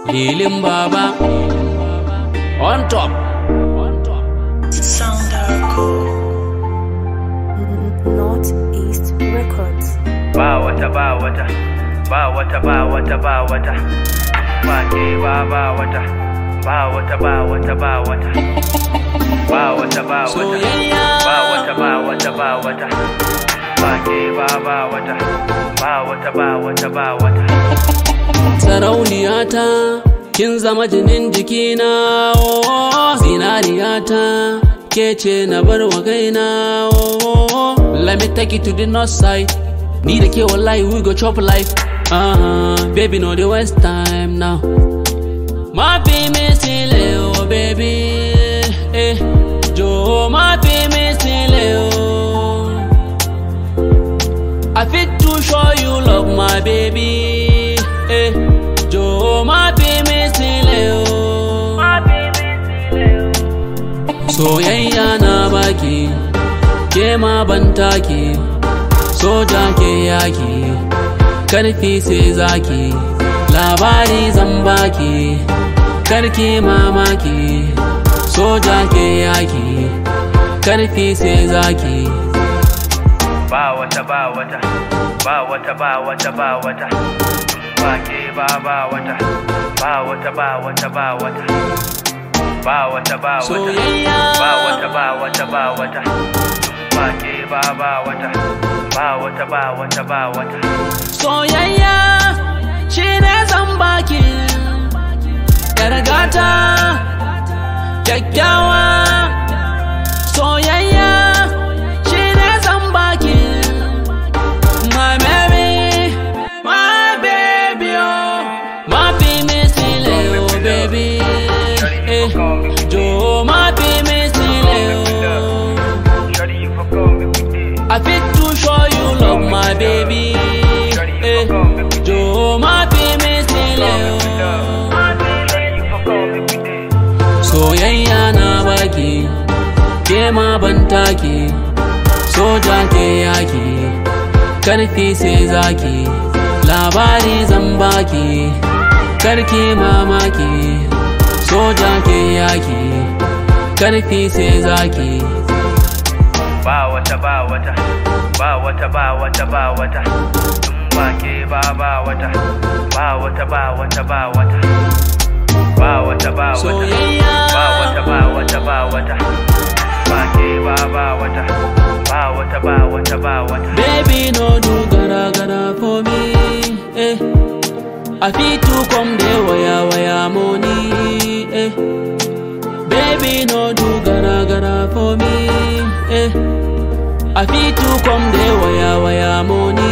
Hilin Baba on top. Sound Northeast Records. ba wata ba wata ba wata ba wata ba wata ba ke ba ba wata ba wata ba wata ba wata ba wata ba wata Soyayya. ba wata ba wata ba wata ba ke ba ba wata ba wata ba wata ba wata Sarauniyata, kin zama jinin jikina, oh, zinariyata, ke ce na bar wa kaina, oh, let me take you to the north side. Ni da ke wallahi we go chop life. Uh, baby, no the waste time now. Ma fi mi sile, oh baby, eh, jo ma fi mi sile, oh. I fit to show you love, my baby. Eh, Joe, my baby, still oh. Soyayya na baki, ke ma ban take, soja ke yaki, karfi sai zaki, labari zan baki, karki mamaki, soja ke yaki, karfi sai zaki. ba wata ba wata ba wata ba wata ba wata ba ke ba ba wata ba wata ba wata ba wata ba wata ba wata Soyayya. ba wata ba wata ba wata ba ke ba ba wata ba wata ba wata ba wata soyayya shi ne zan baki gargata kyakkyawa soyayya shi ne zan baki my baby my baby oh my baby still oh baby eh jo my baby still oh Shawty, you fuck on me with this. I fit to show you love, my baby. Eh, Joe, my baby, still oh. Shawty, you fuck on me with this. Soyayya na baki, ke ma ban take, soja ke yaki, karfi sai zaki, labari zan baki, karki mamaki, soja ke yaki, karfi sai zaki. ba wata ba wata ba wata ba wata ba wata in ba ke ba ba wata ba wata ba wata ba wata ba wata ba wata Soyayya. ba wata ba wata ba wata ba ke ba ba wata ba wata ba wata ba wata Baby, no do gara gara for me. Eh. I fit to come there waya waya money. Eh. Baby, no do gara gara for me. Eh. I fit to come there waya waya money.